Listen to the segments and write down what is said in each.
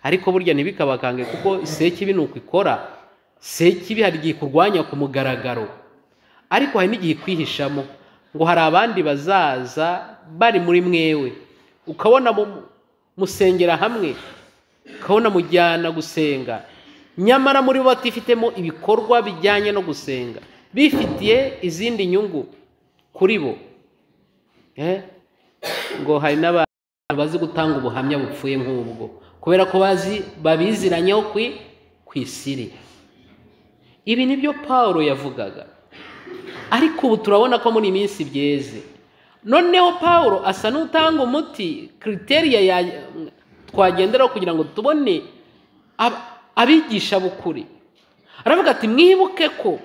ariko burya ntibikabakange kuko sekibi ni uko ikora sekibi hari igihe ikurwanya ku mugaragaro ariko hari n'igihe ikwihishamo ngo hari abandi bazaza bari muri mwewe ukabona musengera hamwe ukabona mujyana gusenga nyamara muri bo batifitemo ibikorwa bijyanye no gusenga bifitiye izindi nyungu kuri bo ngo hari n'abantu bazi gutanga ubuhamya bupfuye nk'ubwo kubera ko bazi babiziranyeho ku isiri ibi ni byo paul yavugaga ariko ubu turabona ko muri iyi minsi byeze noneho paul asa n'utanga umuti kiriteriya twagenderaho kugira ngo tubone abigisha bukuri aravuga ati mwibuke ko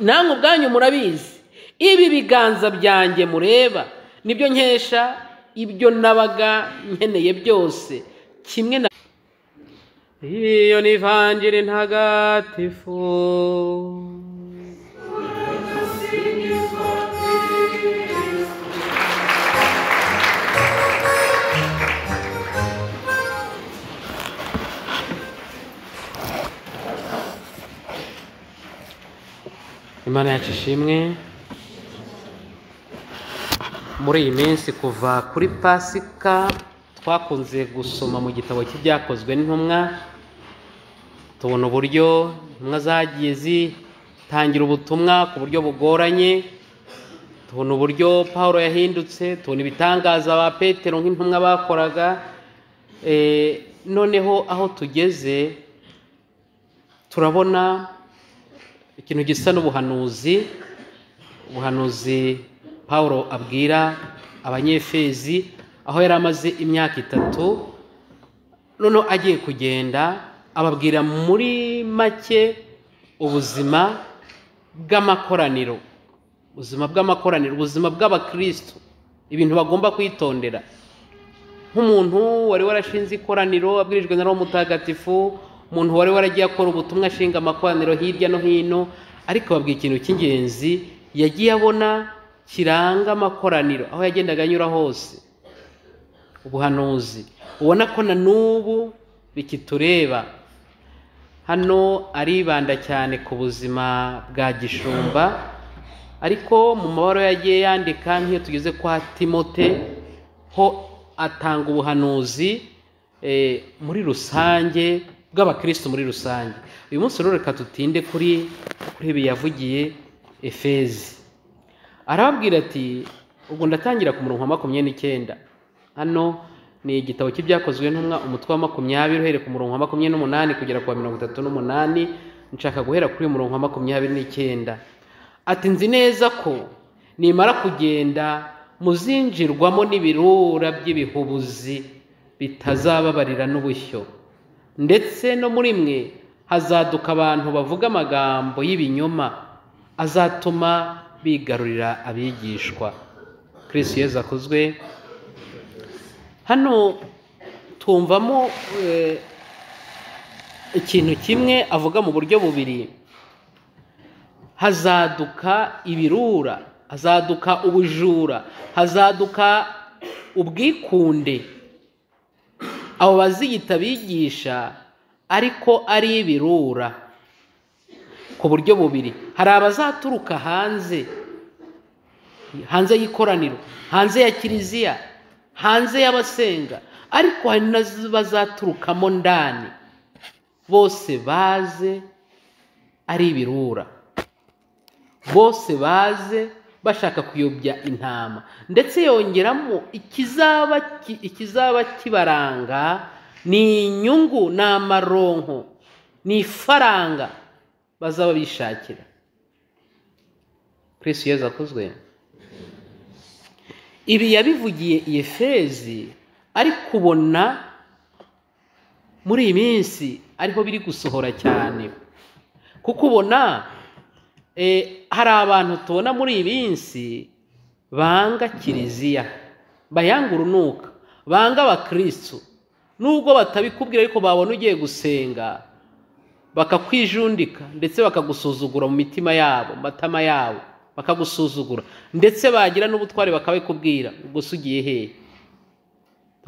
namwe ubwanyu murabizi ibi biganza byanjye mureba nibyo nkesha ibyo nabaga nkeneye byose kimwe na iyo ni ivanjiri ntagatifu imana yacu ishimwe muri iyi minsi kuva kuri pasika twakunze gusoma mu gitabo cy'ibyakozwe n'intumwa tubona uburyo intumwa zagiye zitangira ubutumwa ku buryo bugoranye tubona uburyo paul yahindutse tubona ibitangaza ba petero nk'intumwa bakoraga noneho aho tugeze turabona ikintu gisa n'ubuhanuzi ubuhanuzi paul abwira abanyefezi aho yari amaze imyaka itatu noneho agiye kugenda ababwira muri make ubuzima bw'amakoraniro ubuzima bw'amakoraniro ubuzima bw'abakirisitu ibintu bagomba kwitondera nk'umuntu wari warashinze ikoraniro abwirijwe na roho mutagatifu umuntu wari waragiye akora ubutumwa ashinga amakoraniro hirya no hino ariko babwira ikintu cy'ingenzi yagiye abona kiranga amakoraniro aho yagendaga anyura hose ubuhanuzi ubona ko na n'ubu bikitureba hano aribanda cyane ku buzima bwa gishumba ariko mu mabara yagiye yandika nk'iyo tugeze kwa timote ho atanga ubuhanuzi muri rusange bw'abakirisitu muri rusange uyu munsi rero reka tutinde kuri kuri ibi yavugiye efezi arababwira ati ubwo ndatangira ku murongo wa makumyabiri n'icyenda hano ni igitabo cy'ibyakozwe n'umwa umutwe wa makumyabiri uhereye ku murongo wa makumyabiri n'umunani kugera ku wa mirongo itatu n'umunani nshaka guhera kuri uyu murongo wa makumyabiri n'icyenda ati nzi neza ko nimara kugenda muzinjirwamo n'ibirura by'ibihubuzi bitazababarira n'ubushyo ndetse no muri mwe hazaduka abantu bavuga amagambo y'ibinyoma azatuma bigarurira abigishwa kirisi yeza akozwe hano twumvamo ikintu kimwe avuga mu buryo bubiri hazaduka ibirura hazaduka ubujura hazaduka ubwikunde abo baziyita bigisha ariko ari ibirura ku buryo bubiri hari abazaturuka hanze hanze y'ikoraniro hanze ya kiliziya hanze y'abasenga ariko hari n'abazaturukamo ndani bose baze ari ibirura bose baze bashaka kuyobya intama ndetse yongeramo ikizaba kibaranga ni inyungu ni amaronko ni ifaranga bazaba bishakira kirisi yeza akozwe ibi yabivugiye iyi fezi ariko ubona muri iyi minsi ariho biri gusohora cyane kuko ubona hari abantu tubona muri iyi minsi banga kiliziya bayanga urunuka banga abakirisitu nubwo batabikubwira ariko babona ugiye gusenga bakakwijundika ndetse bakagusuzugura mu mitima yabo mu matama yabo bakagusuzugura ndetse bagira n'ubutwari bakabikubwira ubwo se ugiye hehe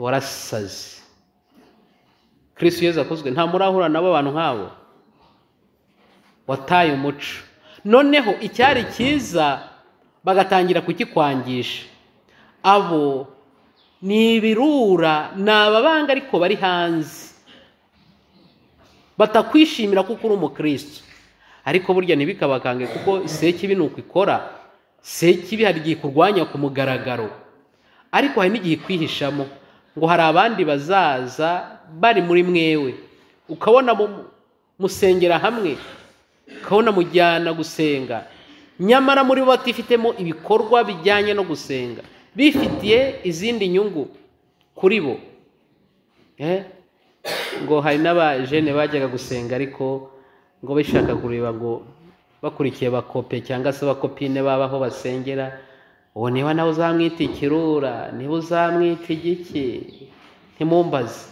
warasaze kirisi yeza akozwe nta murahura nabo abantu nk'abo wataye umuco noneho icyari cyiza bagatangira kukikwangisha abo ni ibirura ni ababanga ariko bari hanze batakwishimira kuko uri umukristo ariko burya ntibikabakange kuko isekibi ni uko ikora sekibi hari igihe ikurwanya ku mugaragaro ariko hari n'igihe ikwihishamo ngo hari abandi bazaza bari muri mwewe ukabona musengera hamwe ukabona mujyana gusenga nyamara muri bo batifitemo ibikorwa bijyanye no gusenga bifitiye izindi nyungu kuri bo ngo hari n'abajene bajyaga gusenga ariko ngo bashaka kureba ngo bakurikiye bakope cyangwa se bakopine babaho basengera ubu niba nawe uzamwita ikirura niba uzamwita igiki ntimumbaze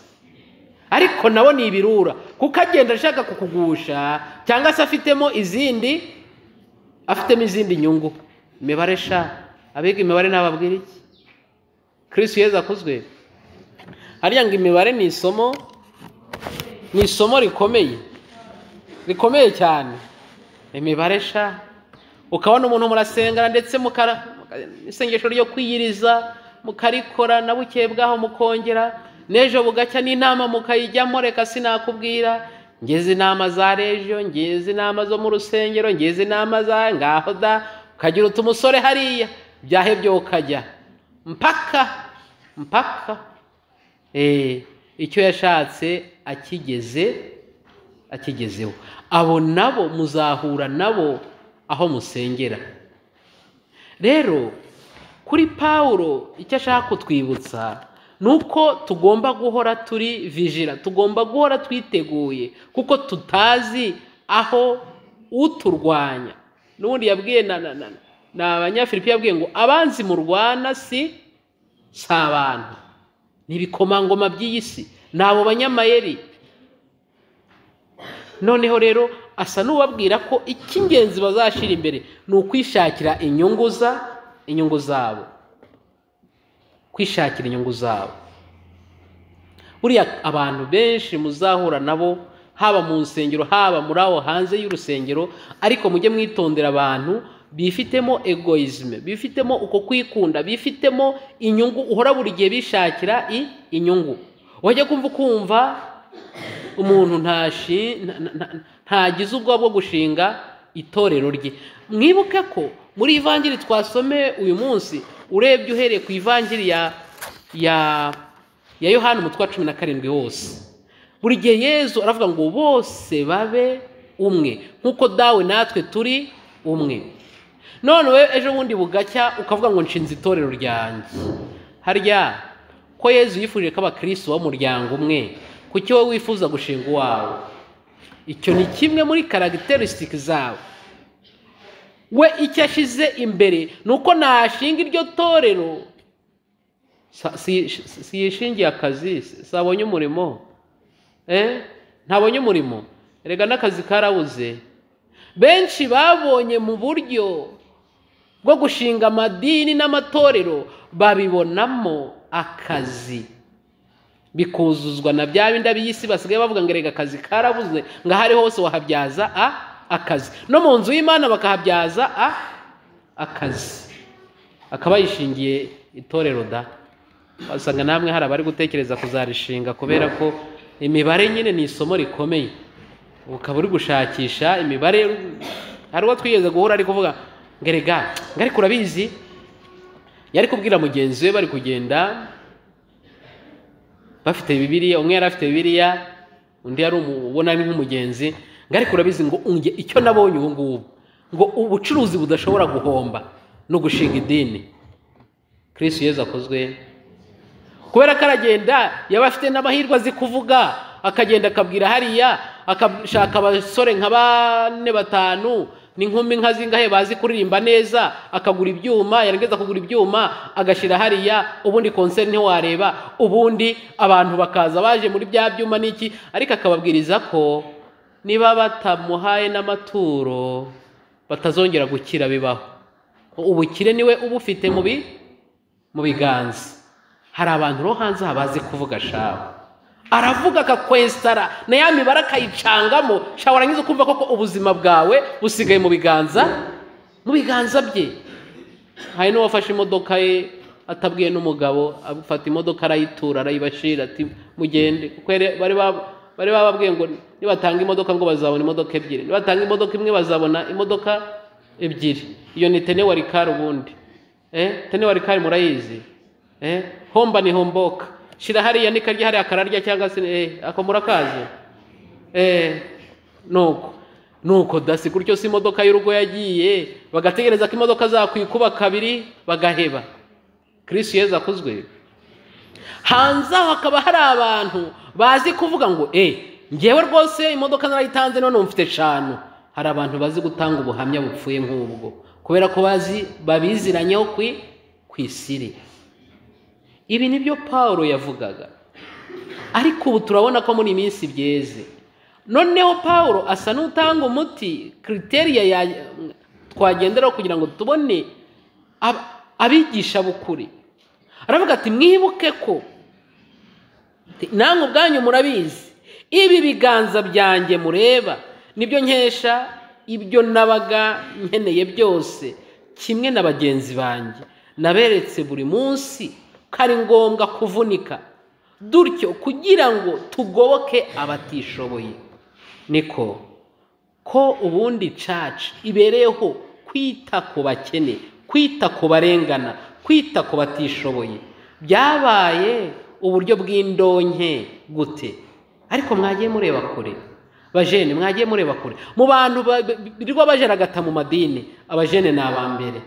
ariko nabo ni ibirura kuko agenda ashaka kukugusha cyangwa se afitemo izindi afitemo izindi nyungu imibare sha abiga imibare ntababwira iki kirisi yeza akuzwe hariya ngo imibare ni isomo ni isomo rikomeye rikomeye cyane imibare sha ukabona umuntu murasengana ndetse mukara isengesho ryo kwiyiriza mukarikora na buke bwaho mukongera n'ejo bugacya n'inama mukayijyamo reka sinakubwira ngeze inama za rejo ngeze inama zo mu rusengero ngeze inama za ngaho da ukagira uti umusore hariya byahebye ukajya mpaka mpaka icyo yashatse akigeze akigezeho abo nabo muzahura nabo aho musengera rero kuri pawuro icyo ashaka kutwibutsa ni uko tugomba guhora turi vijira tugomba guhora twiteguye kuko tutazi aho uturwanya n'ubundi yabwiye na abanyafilipi yabwiye ngo abanzi murwana si si abantu ni ibikomangoma by'iyi si ni abo banyamayeri noneho rero asa n'ubabwira ko icy'ingenzi bazashyira imbere ni ukwishakira inyungu za inyungu zabo kwishakira inyungu zabo buriya abantu benshi muzahura nabo haba mu nsengero haba muri aho hanze y'urusengero ariko mujye mwitondera abantu bifitemo egoyizime bifitemo uko kwikunda bifitemo inyungu uhora buri gihe bishakira inyungu wajya kumva ukumva umuntu ntagize ubwoba bwo gushinga itorero rye mwibuke ko muri ivangiri twasomeye uyu munsi urebye uhereye ku ivangiri ya ya ya yohani umutwe wa cumi na karindwi wose buri gihe yezu aravuga ngo bose babe umwe nk'uko dawe natwe turi umwe none we ejo bundi bugacya ukavuga ngo nshinze itorero ryanjye harya ko yezu yifuje ko abakirisitu b'umuryango umwe kuki wowe wifuza gushinga uwawe icyo ni kimwe muri karagiterisitiki zawe we icyo ashyize imbere ni uko nashinga iryo torero si yishingiye akazi sabonye umurimo ntabonye umurimo rega n'akazi karabuze benshi babonye mu buryo bwo gushinga amadini n'amatorero babibonamo akazi bikuzuzwa na bya bindi ab'isi basigaye bavuga ngo rega akazi karabuze ngo aho ari hose wahabyaza a akazi no mu nzu y'imana bakahabyaza a akazi akaba yishingiye itorero da wasanga namwe hari abari gutekereza kuzarishinga kubera ko imibare nyine ni isomo rikomeye ukaba uri gushakisha imibare hari uwo twigeze guhura ari kuvuga ngo rega ngo ariko urabizi yari kubwira mugenzi we bari kugenda bafite bibiriya umwe yari afite bibiriya undi yari ubona ari nk'umugenzi ngo ariko urabizi ngo unge icyo nabonye ubu ngubu ngo ubucuruzi budashobora guhomba no gushinga idini kirisi yeza akozwe kubera ko aragenda yaba afite n'amahirwe azi kuvuga akagenda akabwira hariya akashaka abasore nka bane batanu n'inkumi nka zingahe bazi kuririmba neza akagura ibyuma yarageza kugura ibyuma agashyira hariya ubundi konseri niho wareba ubundi abantu bakaza baje muri bya byuma n'iki ariko akababwiriza ko niba batamuhaye n'amaturo batazongera gukira bibaho ubukire niwe uba ufite mu biganza hari abantu ro hanze bazi kuvuga shaho aravuga akakwesitara na ya mibare akayicangamo shawara ngize ukumva koko ubuzima bwawe busigaye mu biganza mu biganza bye hari n'uwafashe imodoka ye atabwiye n'umugabo afata imodoka arayitura arayibashira ati mugende kuko yari- bari bab- bari bababwiye ngo nibatanga imodoka ngo bazabona imodoka ebyiri nibatanga imodoka imwe bazabona imodoka ebyiri iyo ni tenewarikari ubundi eh tenewarikari murayizi eh homba ni homboka shira hariya ni karya hariya akararya cyangwa se eh ako murakazi Eh, nuko nuko dasi gutyo si imodoka y'urugo yagiye bagategereza ko imodoka zakwikuba kabiri bagaheba kirisi yezu akozwe hanze aho hakaba hari abantu bazi kuvuga ngo eh ngewe rwose imodoka narayitanze none mfite eshanu hari abantu bazi gutanga ubuhamya bupfuye nk'ubwo kubera ko bazi babiziranyeho kwi kwisiri ibi nibyo Pawulo yavugaga ariko ubu turabona ko muri iyi minsi byeze noneho paul asa n'utanga umuti kiriteriya ya- twagenderaho kugira ngo tubone ab- abigisha bukuri aravuga ati mwibuke ko Ati, namwe ubwanyu murabizi ibi biganza byanjye mureba nibyo nkesha ibyo nabaga nkeneye byose kimwe na bagenzi banjye naberetse buri munsi ko ari ngombwa kuvunika dutyo kugira ngo tugoboke abatishoboye niko ko ubundi caca ibereyeho kwita ku bakene kwita ku barengana kwita ku batishoboye byabaye uburyo bw'indonke gute ariko mwagiye mureba kure bajene mwagiye mureba kure mu bantu ba- ba- birirwa bajeragata mu madini abajene ni aba mbere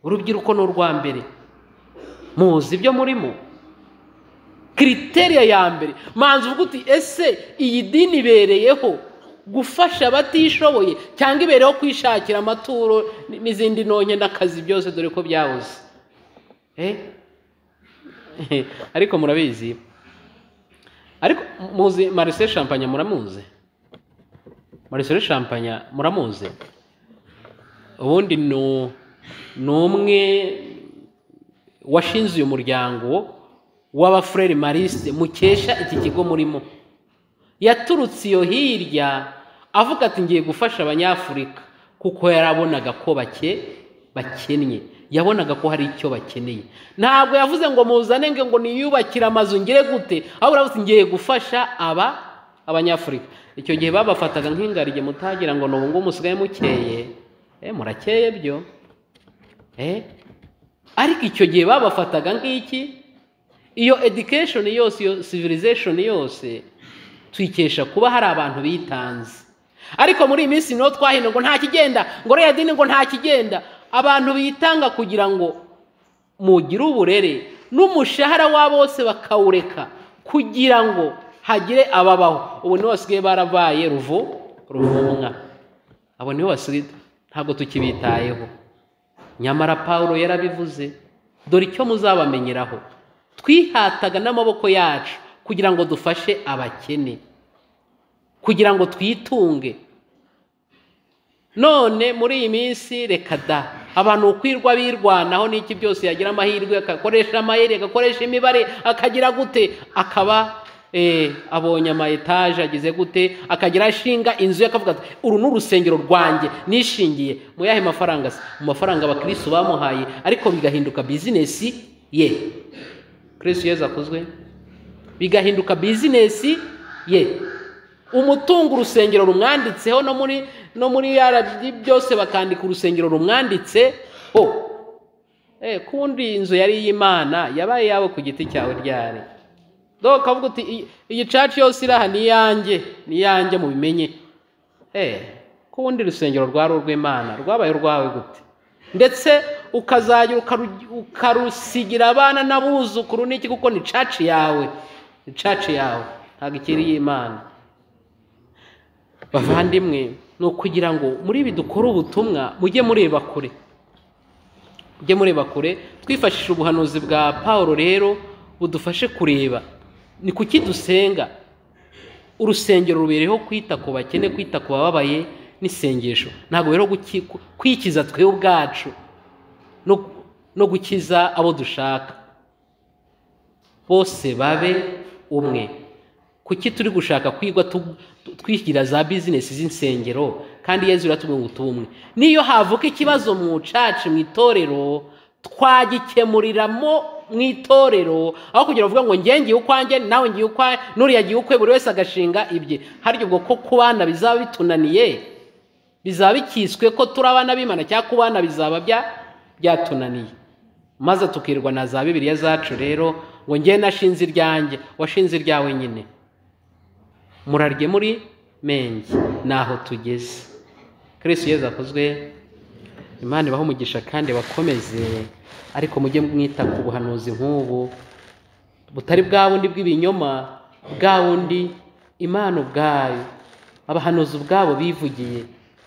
urubyiruko ni urwa mbere muzi ibyo murimo kiriteriya ya mbere manzi uvuga uti ese iyi dini ibereyeho gufasha abatishoboye cyangwa ibereyeho kwishakira amaturo n- n'izindi ntonke n'akazi byose dore ko byabuze Eh? ariko murabizi ariko muzi marise shampanya muramuzi marise shampanya muramuzi ubundi ni ni umwe washinze uyu muryango w'abafurere marisite mukesha iki kigo murimo yaturutse iyo hirya avuga ati ngiye gufasha abanyafurika kuko yarabonaga ko bake bakennye yabonaga ko hari icyo bakeneye ntabwo yavuze ngo muzane ngo ngo niyubakire amazu ngire gute ahubwo aravuze ati, ngiye gufasha aba abanyafurika icyo gihe babafataga nk'ingarige mutagira ngo n'ubu ngubu musigaye mukeye eh, murakeye byo eh ariko icyo gihe babafataga nk'iki iyo education yose iyo civilization yose tuyikesha kuba hari abantu bitanze ariko muri iyi minsi niho twahindura ngo nta kigenda ngo rero dini ngo nta kigenda abantu bitanga kugira ngo mugire uburere n'umushahara wabo wose bakawureka kugira ngo hagire ababaho ubu nibo basigaye barabaye ruvu ruvumwa abo nibo basigaye ntabwo tukibitayeho nyamara paul yarabivuze dore icyo muzabamenyeraho twihataga n'amaboko yacu kugira ngo dufashe abakene kugira ngo twitunge none muri iyi minsi reka da abantu ukwirwa birwanaho n'iki byose yagira amahirwe agakoresha amayeri agakoresha imibare akagira gute akaba eh, abonye ama etaje agize gute akagira ashinga inzu ye akavuga ati uru ni urusengero rwanjye nishingiye mu yahe mafaranga se mu mafaranga abakirisitu bamuhaye ariko bigahinduka bizinesi ye kirisitu yezu akozwe bigahinduka bizinesi ye umutungo urusengero rumwanditseho no muri no muri RDB byose bakandika urusengero rumwanditse ho eh kundi inzu yari iy'Imana yabaye yawe ku giti cyawe ryari donc avuga uti "Iyi- iyi church yose iraha ni yanjye ni yanjye mubimenye eh kundi urusengero rwari urw'Imana rwabaye urwawe gute ndetse ukazajya ukaru- ukarusigira abana n'abuzukuru n'iki kuko ni church yawe ni church yawe ntabwo ikiri iy'Imana bavandimwe ni ukugira ngo muri ibi dukore ubutumwa mujye mureba kure mujye mureba kure twifashisha ubuhanuzi bwa paul rero budufashe kureba ni kuki dusenga urusengero rubereyeho kwita ku bakene kwita ku bababaye n'isengesho ntabwo rero guki- kwikiza twe ubwacu no- no gukiza abo dushaka bose babe umwe kuki turi gushaka kwigwa tu- tu- twishyira za bizinesi z'insengero kandi yezu iratubwira ngo tubumwe niyo havuka ikibazo mu caci mu itorero twagikemuriramo mu itorero aho kugira ngo uvuge ngo ngiye ngiye ukwanjye nawe ngiye ukwa n'uriya agiye ukwe buri wese agashinga ibye harya ubwo ko kubana bizaba bitunaniye bizaba bikiswe ko turi abana b'imana cyangwa kubana bizaba bya byatunaniye maze tukirwa na za bibiliya zacu rero ngo ngiye nashinze iryanjye washinze iryawe nyine murarye muri menge naho tugeze kirisitu yezu akozwe imana ibaha umugisha kandi bakomeze ariko mujye mwita ku buhanuzi nk'ubu butari bwa bundi bw'ibinyoma bwa bundi imana ubwayo abahanuzi ubwabo bivugiye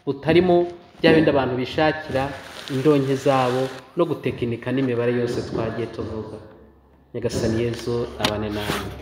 butarimo bya bindi abantu bishakira indonke zabo no gutekinika n'imibare yose twagiye tuvuga nyagasani yezu abane namwe